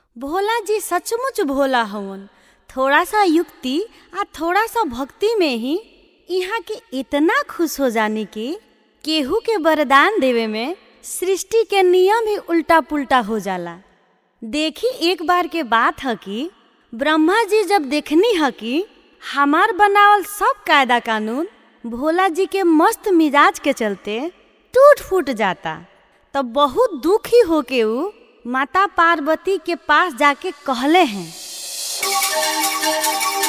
भोला जी सचमुच भोला हवन थोड़ा सा युक्ति आ थोड़ा सा भक्ति में ही यहाँ के इतना खुश हो जाने की केहू के वरदान देवे में सृष्टि के नियम ही उल्टा पुल्टा हो जाला देखी एक बार के बात है कि ब्रह्मा जी जब देखनी है कि हमार बनावल सब कायदा कानून भोला जी के मस्त मिजाज के चलते टूट फूट जाता तब बहुत दुखी होके ऊ माता पार्वती के पास जाके कहले हैं